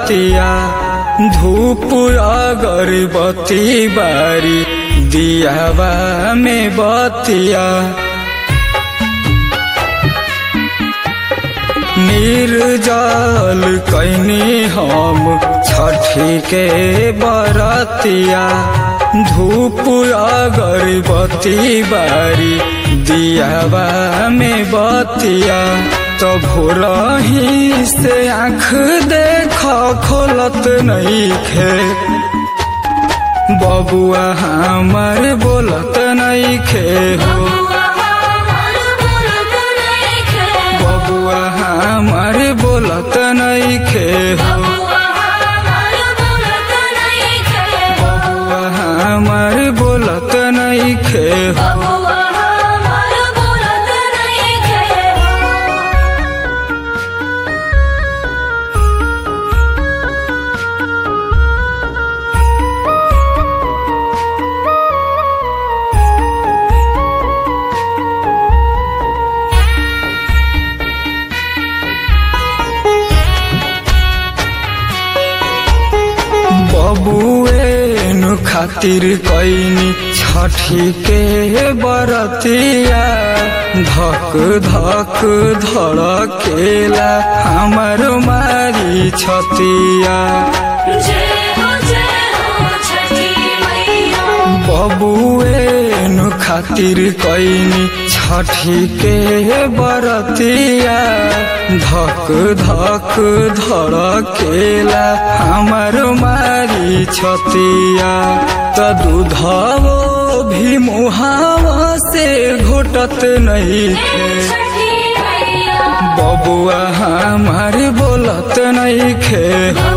बरतिया धूप अगरबत्ती बारी दियावा में बतिया निर्जल कैनी हम छठी के बरतिया धूप अगरबत्ती बारी दियावा में बतिया तो भोरही से आँख देख खोलत नहीं खे बबुआ हमार बोलत नहीं खे हो बबुआ हमार बोलत नहीं खे हो बबुआ हमार बोलत नहीं खे हो बबुएन खातिर कैनी छठी के बरतिया धक धक धड़केला हमर मारी छतिया बबुएन खातिर कैनी छठी के बरतिया धक धक धड़केला हमर मारी छतिया त दूधवो भी मुहावा से घोटत नहीं थे बबुआ हमार बोलत नहीं खे हो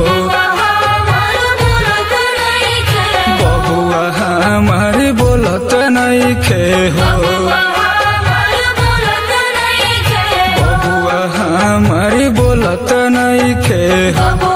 बबुआ हमार बोलत नहीं खे हो बबुआ हमार बोलत नहीं खे हो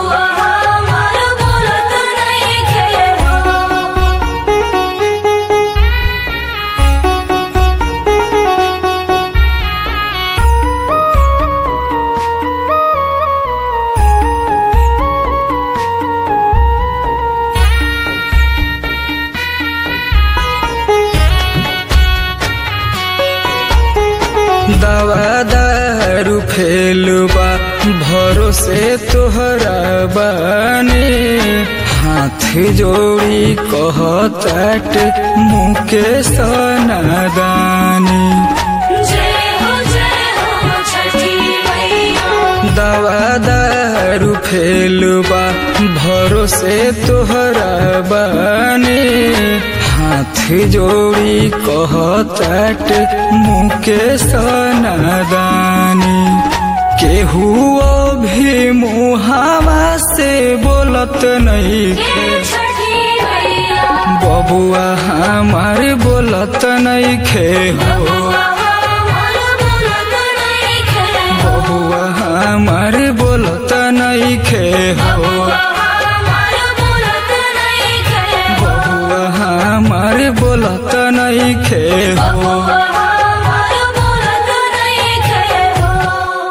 दवा दारू फेलबा भरोसे तोहरा बानी हाथ जोड़ी कहताट मुके सनादानी दवा दारू फेलबा भरोसे तोहरा बानी हाथ जोड़ी कहताट मुके सनादानी केहू भी मुहावा से बोलत नहीं खे बबुआ हमार बोलत नहीं खे हो बबुआ हमार बोलत नहीं खे हो बबुआ हमार बोलत नहीं खे हो